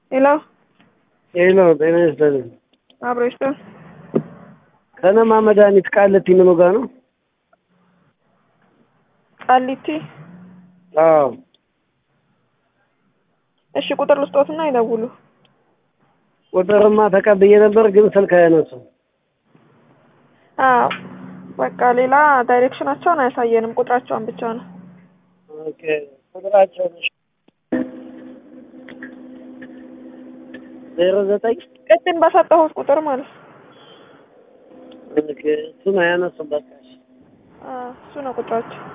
ሄሎ ሄሎ ጤና ይስጥልኝ። አብሮ ይስጥል። ከነማ መድኃኒት ቃሊቲ ምኑ ጋር ነው? ቃሊቲ። አዎ እሺ ቁጥር ልስጦትና ይደውሉ። ቁጥርማ ተቀብዬ ነበር ግን ስልክ አያነሱም። አዎ በቃ ሌላ ዳይሬክሽናቸውን አያሳየንም፣ ቁጥራቸውን ብቻ ነው። ኦኬ ቁጥራቸው ዜሮ ዘጠኝ ቅድም በሰጠሁት ቁጥር ማለት ነው። ኦኬ እሱን አያነሱም በቃ እሺ። አዎ እሱ ነው ቁጥራቸው።